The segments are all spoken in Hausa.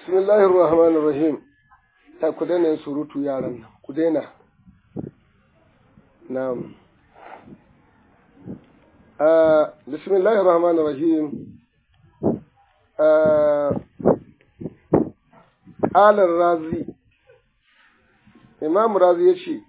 Bismillahir Rahmanir Rahim. Ta ku daina yin surutu yaran nan, ku daina. Na'am. Uh, Bismillahir Rahmanir Rahim. Uh, Alar Razi. Imam Razi ya ce,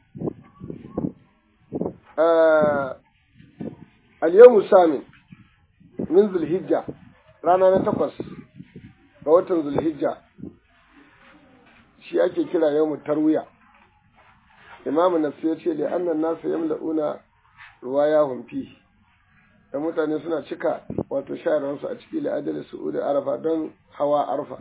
uh, Al-yawmu samin min Zulhijja rana na takwas ga watan Zulhijja shi ake kira yawmu tarwiya imamu nasu ya ce da annan nasu yamla'una ruwayahum fi da mutane suna cika wato shayarwarsu a ciki la'adar su'udi arafa don hawa arfa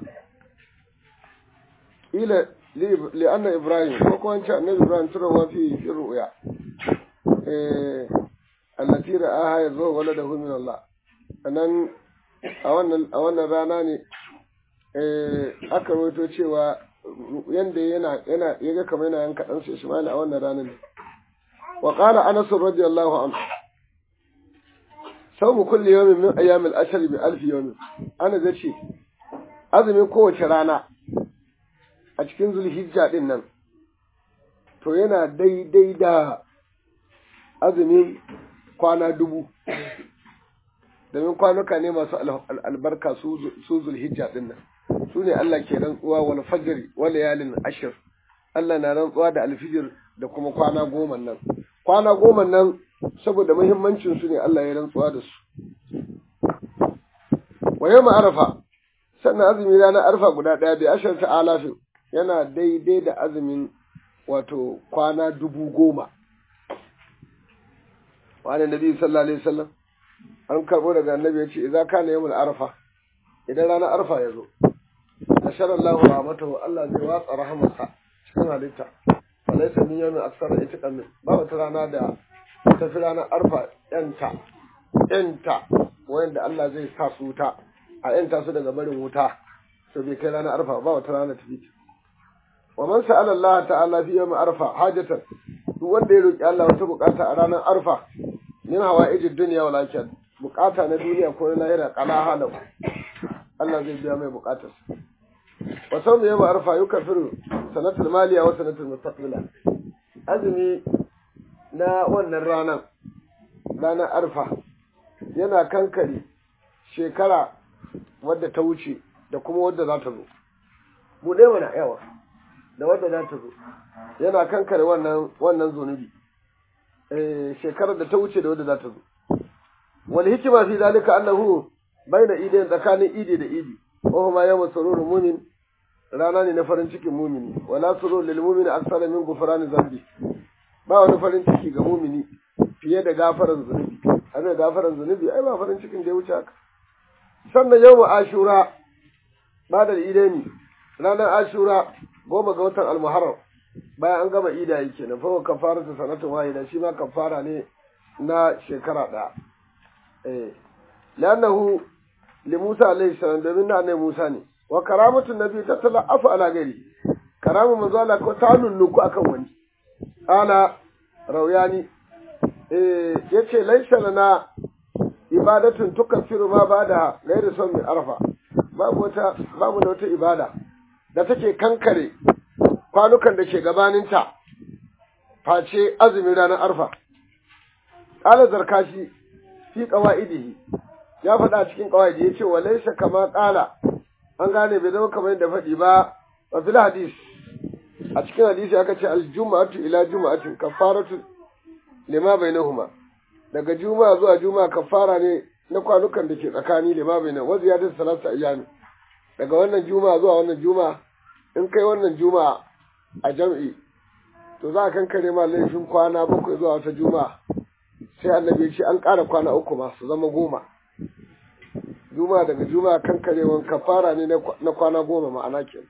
ila li anna ibrahim ko kuma ce annabi ibrahim turawa fi fi ru'ya eh allati ra'aha yazo waladahu min Allah anan a wannan a wannan rana ne eh aka rawaito cewa yanda yana yana yaga kamar yana yanka dan sai Ismail a wannan ranar ne wa qala Anas radiyallahu anhu sawmu kulli yawmin min ayyam al-ashr bi alf yawm ana zace azumin kowace rana a cikin zulhijja din nan to yana daidai da azumin kwana dubu domin kwanuka ne masu albarka su zulhijja din nan su ne Allah ke rantsuwa wal fajr wal layalin ashir Allah na rantsuwa da alfijir da kuma kwana goma nan kwana goma nan saboda muhimmancin su ne Allah ya rantsuwa da su wa yawma arafa sannan azumi ranar arfa guda ɗaya bai ashar ta alafin yana daidai da azumin wato kwana dubu goma wani nabi sallallahu alaihi wasallam an karbo daga annabi ya ce idza kana yawmul arfa idan ranar arfa ya zo nashara Allah rahmatahu Allah zai watsa rahamarsa cikin halitta walaysa min yawmin aksara itiqan min ba wata rana da ta fi ranar arfa yanta yanta wanda Allah zai sa su wuta a yanta su daga barin wuta to bai kai ranar arfa ba wata rana ta fiti wa man sa'ala Allah ta'ala fi yawm arfa hajatan duk wanda ya roki Allah wata bukata a ranar arfa min hawa'ijid dunya wal akhirah bukata na duniya ko na lahira qala halau Allah zai biya mai bukatarsa wa sawmi yawm arfa yukaffiru sanatul maliya wa sanatul mustaqbila azumi na wannan ranar ranar arfa yana kankare shekara wadda ta wuce da kuma wadda za ta zo mu dai mana yawa da wadda za ta zo yana kankare wannan wannan zunubi eh shekarar da ta wuce da wadda za ta zo wal hikima fi zalika annahu baina idain tsakanin idi da idi wa huma yawm sururul mu'min rana ne na farin cikin mumini wala surur lil mu'mini aksara min ghufran zambi ba wani farin ciki ga mumini fiye da gafaran zunubi ana gafaran zunubi ai ba farin cikin da ya wuce haka sannan yawm ashura ba da idaini ranar ashura goma ga watan almuharram bayan an gama ida yi kenan fa kafara ta sanatun wahida shi ma kafara ne na shekara ɗaya eh lannahu li Musa alaihi salam domin na annabi Musa ne wa karamatun nabi ta tala afu ala gari karamu manzo Allah ko ta nunnuku akan wani ala rauyani eh yace laisa lana ibadatun tukaffiru ma bada gairi son min arfa babu wata babu da wata ibada da take kankare kwanukan da ke gabaninta face azumin ranar arfa ƙala zarkashi fi ƙawa'idihi ya faɗa cikin ƙawa'idi ya ce wa laisa kama ƙala an gane bai zama kamar yadda faɗi ba wa fil hadis a cikin hadisi aka ce aljuma'atu ila juma'atin kafaratu lima bainahuma daga juma'a zuwa juma'a kafara ne na kwanukan da ke tsakani lima bainahuma wa ziyadatu salatu ayyami daga wannan juma'a zuwa wannan juma'a in kai wannan juma'a a jam'i to za a kankare ma laifin kwana bakwai zuwa wata juma'a sai annabi ce an ƙara kwana uku ma su zama goma juma'a daga juma'a kankarewan kafara ne na kwana goma ma'ana ke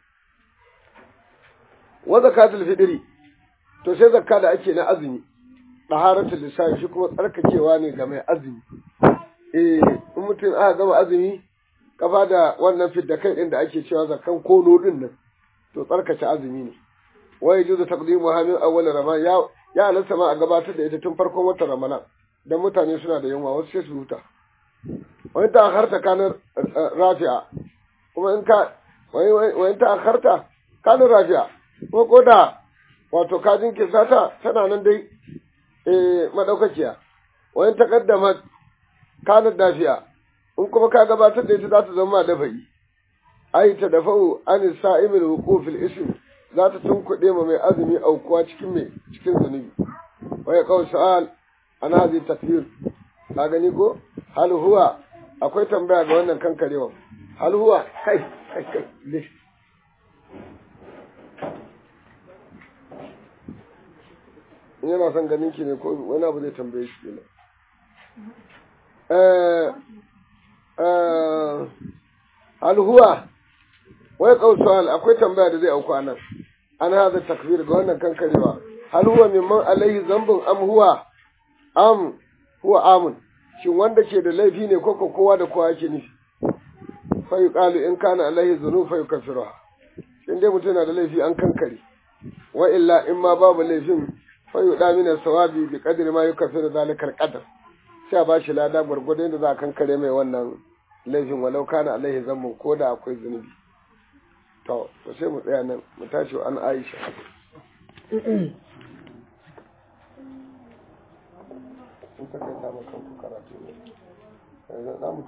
wa zakatul fitri to sai zakka da ake na azumi taharatul lisan shi kuma tsarkakewa ne ga mai azumi eh in mutum aka gama azumi kafa da wannan fidda kai din da ake cewa zakkan kono din nan to tsarkace azumi ne wa yajuzu taqdimuha min awwal ramadan ya ya halatta ma a gabatar da ita tun farkon watan ramadan dan mutane suna da yunwa wasu sai su huta wani ta harta kanar rafi'a kuma in ka wani ta akarta kanin rafiya ko ko da wato kajin kisata tana nan dai madaukakiya wani ta kaddama kanin dafiya in kuma ka gabatar da ita za ta zama da bai ai ta dafa'u an sa'imil wuqufil ism za ta tunkuɗe ma mai azumi aukuwa cikin mai cikin zunubi waya kawai sa'al ana hazi takfir ka gani ko hal huwa akwai tambaya ga wannan kankarewa hal huwa kai kai kai lish in yana son ganin ki ne ko wani abu zai tambaye shi kenan eh eh hal huwa wai kausuwal akwai tambaya da zai auku anan an haza takfir ga wannan kankarewa hal huwa mimman alaihi zambun am huwa am huwa amun shin wanda ke da laifi ne ko kowa da kowa yake nufi fa yuqalu in kana alaihi dhunub fa yukaffiruha in dai mutum na da laifi an kankare wa illa in ma babu laifin fa yuda min sawabi bi qadri ma yukaffiru zalika alqadar sai a bashi lada gwargwadon da za a kankare mai wannan laifin walau kana alaihi zambun ko da akwai zunubi to to sai mu tsaya nan mu tashi an Aisha in ka kai ta maka karatu ne